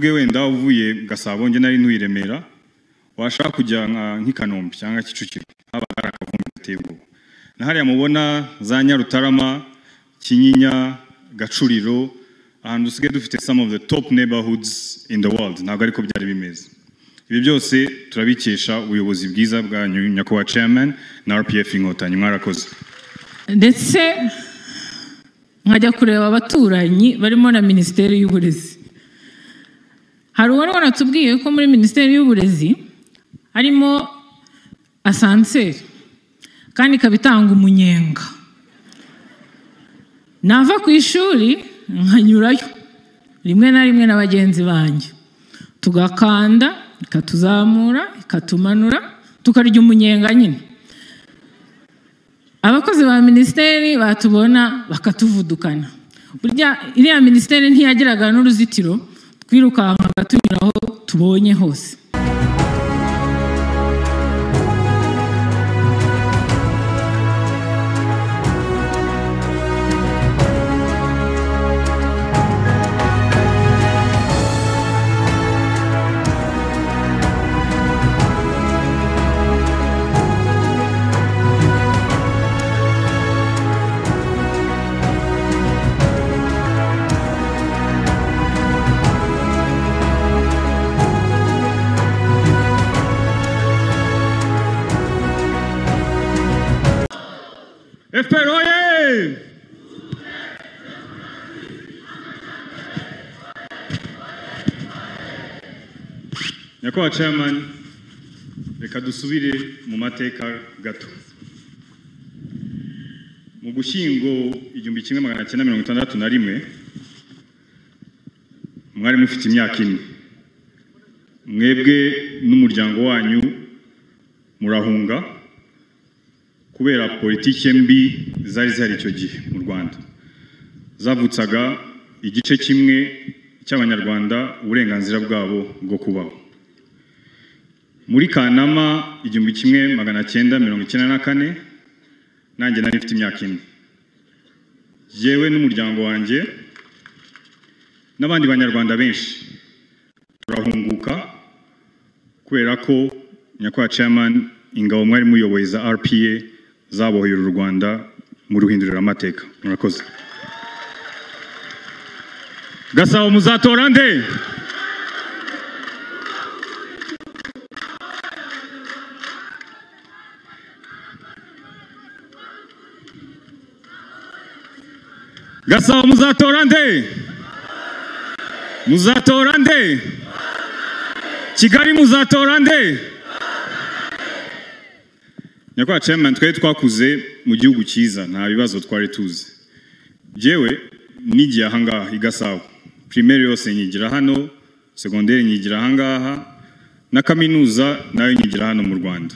ubwe wenda uvuye Gasabo njye nari ntuye i Remera washaka kujya nka- nk'i Kanombe cyangwa Kicukiro habaga hari akavumbi gateye ubwoba na hariya mubona za Nyarutarama Kinyinya Gacuriro ahantu dusigaye dufite some of the top neighborhoods in the world ntabwo ariko byari bimeze ibi byose turabikesha ubuyobozi bwiza bwanyu nyakubahwa chairman na RPF inkotanyi mwarakoze ndetse nkajya kureba abaturanyi barimo na minisiteri y'uburezi hari uwari waratubwiye ko muri minisiteri y'uburezi harimo asanseri kandi ikaba itanga umunyenga nava ku ishuri nkanyurayo rimwe na rimwe na bagenzi banjye tugakanda ikatuzamura ikatumanura tukarya umunyenga nyine abakozi ba minisiteri batubona bakatuvudukana burya iriya minisiteri ntiyagiraga n'uruzitiro twirukankaga tunyura aho tubonye hose FPR oye! nyakubahwa chairman reka dusubire mu mateka gato mu gushyingo igihumbi kimwe magana cyenda mirongo itandatu na rimwe mwari mufite imyaka ine mwebwe n'umuryango wanyu murahunga kubera politike mbi zari zihari icyo gihe mu rwanda zavutsaga igice kimwe cy'abanyarwanda uburenganzira bwabo bwo kubaho muri kanama igihumbi kimwe magana cyenda mirongo icyenda na kane nanjye nari mfite imyaka ine yewe n'umuryango wanjye n'abandi banyarwanda benshi turahunguka kubera ko nyakubahwa chairman ingabo mwari muyoboye za rpa zabohera u rwanda mu ruhinduriramateka murakoze gasabo muzatora nde gasabo muzatora nde muzatora nde kigali muzatora nde nyakubahwa chairman twari twakuze mu gihugu cyiza nta bibazo twari tuzi yewe nigiye ahangaha i gasabo primaire yose nyigira hano segonderi nyigira ahangaha na kaminuza nayo nyigira hano mu rwanda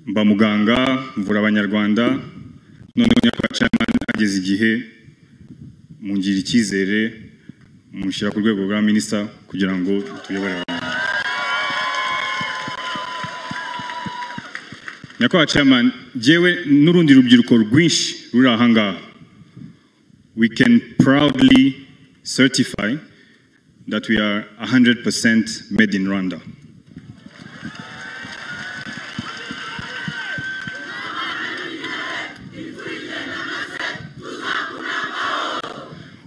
mba muganga mvura abanyarwanda noneho nyakubahwa chairman ageze igihe mungira icyizere mushyira ku rwego rwa minisita kugira ngo tuyobore abantu nyakubahwa chairman jewe n'urundi rubyiruko rwinshi ruri ahangaha we can proudly certify that we are 100% made in rwanda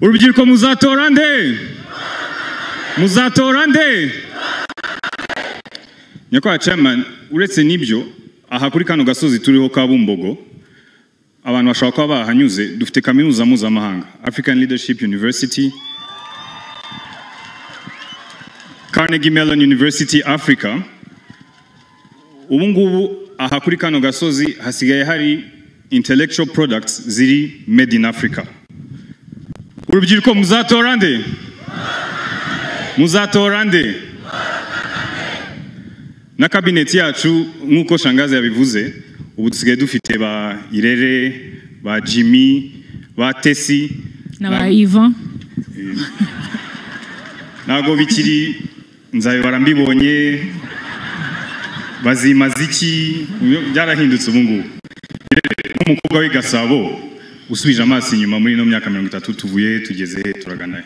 urubyiruko muzatora nde muzatora nde nyakubahwa chairman uretse n'ibyo aha kuri kano gasozi turiho ka bumbogo abantu bashobora kuba bahanyuze dufite kaminuza mpuzamahanga african leadership university carnegie mellon university africa ubu ngubu aha kuri kano gasozi hasigaye hari intellectual products ziri made in africa urubyiruko muzatora nde muzatora nde na kabineti yacu nk'uko shangazi yabivuze ubu dusigaye dufite ba irere ba jimmy ba tesi n'aba iva ntabwo bikiri nzabibara mbibonye bazimaze iki byarahindutse ubu ngubu Rero, nk'umukobwa w'i gasabo usubije amaso inyuma muri ino myaka mirongo itatu tuvuye he, tugeze he turagana he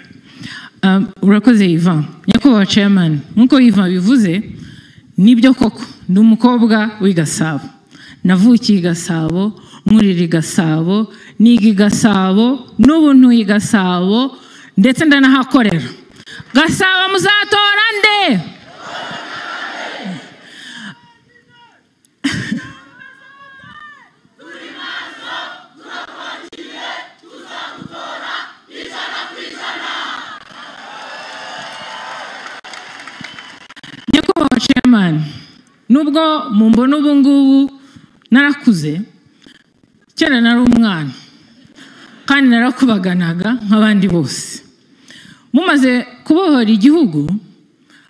Um, urakoze iva nyakubahwa chairman nkuko iva bivuze nibyo koko ndi umukobwa w'i gasabo navukiye i gasabo nkurira i gasabo niga i gasabo n'ubu ntuye i gasabo ndetse ndanahakorera gasabo muzatora nde nyakubahwa chairman nubwo mumbona ubu ngubu narakuze kera nari umwana kandi narakubaganaga nk'abandi bose mumaze kubohora igihugu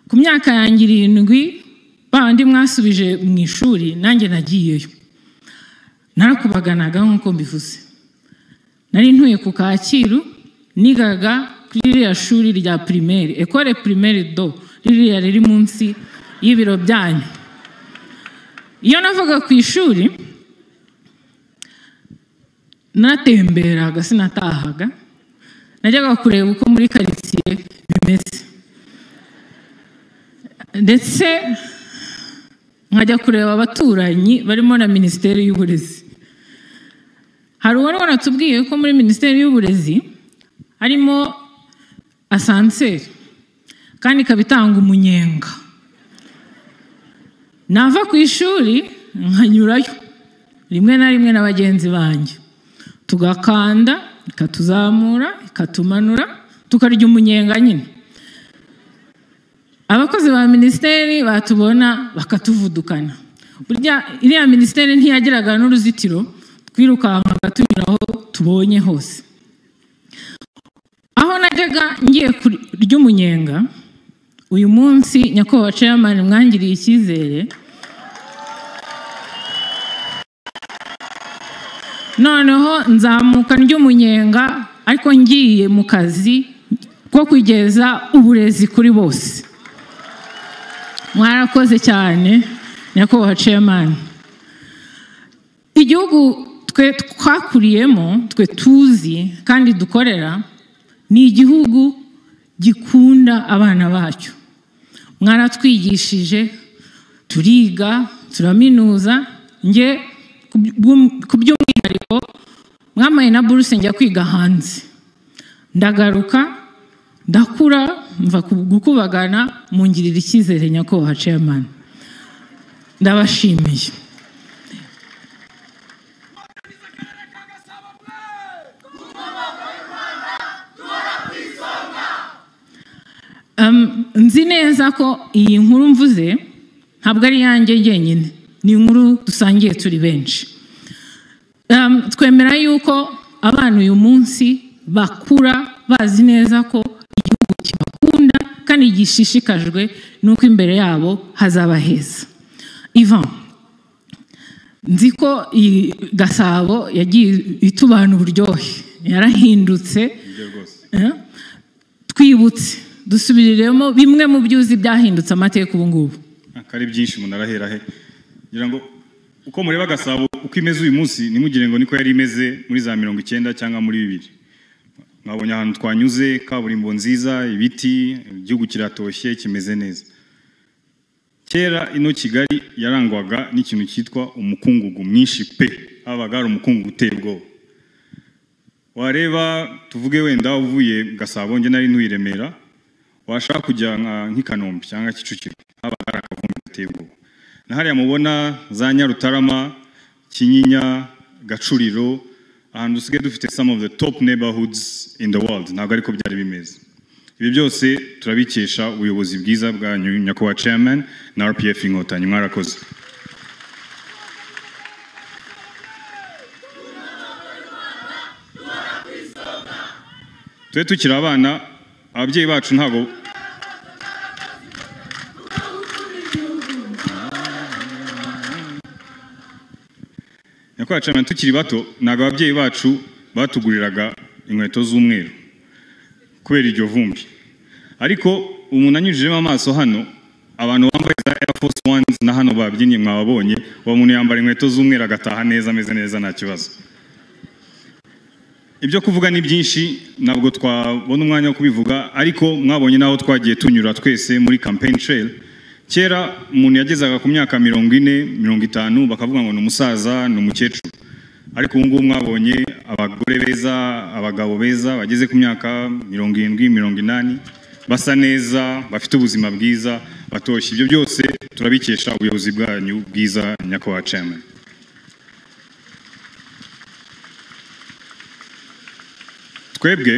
ku myaka yanjye irindwi ba bandi mwasubije mu ishuri nanjye nagiyeyo narakubaganaga nk'uko mbivuze nari ntuye ku kacyiru nigaga kuri ririya shuri rya primaire ekore primaire do ririya riri munsi y'ibiro byanyu iyo navaga ku ishuri natemberaga sinatahaga najyaga kureba uko muri karitsiye bimeze ndetse nkajya kureba abaturanyi barimo na minisiteri y'uburezi hari uwari wanatubwiye ko muri minisiteri y'uburezi harimo asanseri kandi ikaba itanga umunyenga nava ku ishuri nkanyurayo rimwe na rimwe na bagenzi banjye tugakanda ikatuzamura ikatumanura tukarya umunyenga nyine abakozi ba minisiteri batubona bakatuvudukana burya iriya minisiteri ntiyagiraga n'uruzitiro twirukankaga tunyura aho tubonye hose aho najyaga ngiye kurya umunyenga uyu munsi nyakubahwa chairman mwangiriye icyizere noneho nzamuka ry'umunyenga ariko ngiye mu kazi ko kugeza uburezi kuri bose mwarakoze cyane nyakubahwa chairman igihugu twe twakuriyemo twe tuzi kandi dukorera ni igihugu gikunda abana bacyo mwaratwigishije turiga turaminuza nge ku by'umwihariko mwamaye na buruse njya kwiga hanze ndagaruka ndakura mva gukubagana mungirira icyizere nyakubahwa chairman ndabashimiye Um, nzi neza ko iyi nkuru mvuze ntabwo ari iyanjye jyenyine ni inkuru dusangiye turi benshi Um, twemera yuko abana uyu munsi bakura bazi neza ko igihugu kibakunda kandi gishishikajwe n'uko imbere yabo hazaba heza ivan nzi ko iyi gasabo yagiye itubana uburyohe yarahindutse Eh? twibutse dusubiriremo bimwe mu byuzi byahindutse amateka ubu ngubu akari byinshi umuntu arahera he ngira ngo uko mureba gasabo uko imeze uyu munsi ntimugire ngo niko yari imeze muri za mirongo icyenda cyangwa muri bibiri mwabonye ahantu twanyuze kaburimbo nziza ibiti igihugu kiratoshye kimeze neza kera ino kigali yarangwaga n'ikintu cyitwa umukungugu mwinshi pe habaga hari umukungugu uteye ubwoba wareba tuvuge wenda uvuye gasabo nge nari ntuye i remera washaka kujya nka- nk'i kanombe cyangwa kicukiro haba hari akavumbi gateye ubwoba na hariya mubona za nyarutarama kinyinya gacuriro ahantu dusigaye dufite some of the top neighborhoods in the world ntabwo ariko byari bimeze ibi byose turabikesha ubuyobozi bwiza bwa nyu- nyakubahwa chairman na rpf inkotanyi mwarakoze twe tukiri abana ababyeyi bacu ntabwo nyakubahwa chairman tukiri bato ntabwo ababyeyi bacu batuguriraga inkweto z'umweru kubera iryo vumbi ariko umuntu anyujijemo amaso hano abantu bambaye za air force ones na hano babyinnye mwababonye uwo muntu yambara inkweto z'umweru agataha neza ameze neza nta kibazo ibyo kuvuga ni byinshi ntabwo twabona umwanya wo kubivuga ariko mwabonye n'aho twagiye tunyura twese muri campaign trail kera umuntu yagezaga ku myaka mirongo ine mirongo itanu bakavuga ngo ni umusaza ni umukecuru ariko ubu ngubu mwabonye abagore beza abagabo beza bageze ku myaka mirongo irindwi mirongo inani basa neza bafite ubuzima bwiza batoshye ibyo byose turabikesha ubuyobozi bwanyu bwiza nyakubahwa chairman twebwe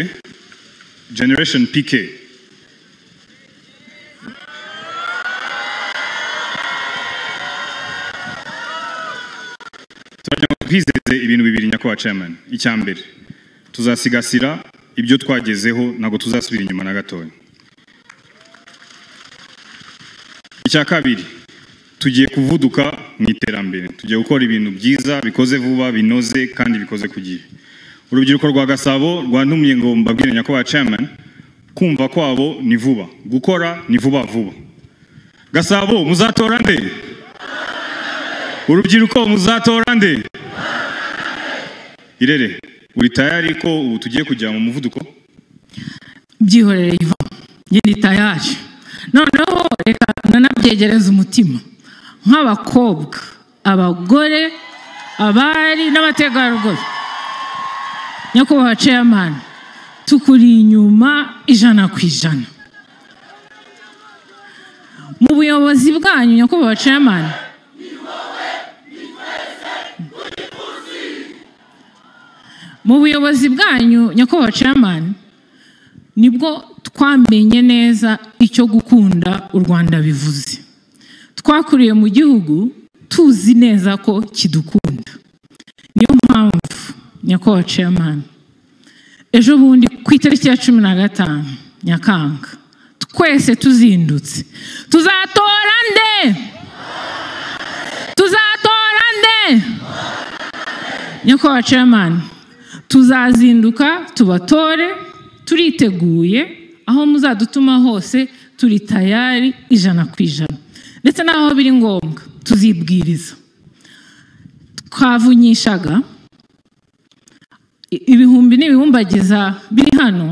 generation pk turagira ngo twizeze ibintu bibiri nyakubahwa chairman icya mbere tuzasigasira ibyo twagezeho ntabwo tuzasubira inyuma na gatoya icya kabiri tugiye kuvuduka mu iterambere tugiye gukora ibintu byiza bikoze vuba binoze kandi bikoze ku gihe urubyiruko rwa gasabo rwantumye ngo mbabwire nyakubahwa chairman kumva kwabo ni vuba gukora ni vuba vuba gasabo muzatora nde urubyiruko muzatora nde irere uri tayari ko ubu tugiye kujya mu muvuduko byihorere iva ngenda itayari noneho reka nanabyegereze umutima nk'abakobwa abagore abari n'abategarugori nyakubahwa chairman tukuri inyuma ijana ku ijana mu buyobozi bwanyu nyakubahwa chairman mu buyobozi bwanyu nyakubahwa chairman nibwo twamenye neza icyo gukunda u rwanda bivuze twakuriye mu gihugu tuzi neza ko kidukunda niyo mpamvu nyakubahwa chairman ejo bundi ku itariki ya cumi na gatanu nyakanga twese tuzindutse tuzatora nde tuzatora nde nyakubahwa chairman tuzazinduka tubatore turiteguye aho muzadutuma hose turi tayari ijana ku ijana ndetse n'aho biri ngombwa tuzibwiriza twavunyishaga ibihumbi n'ibihumbagiza biri hano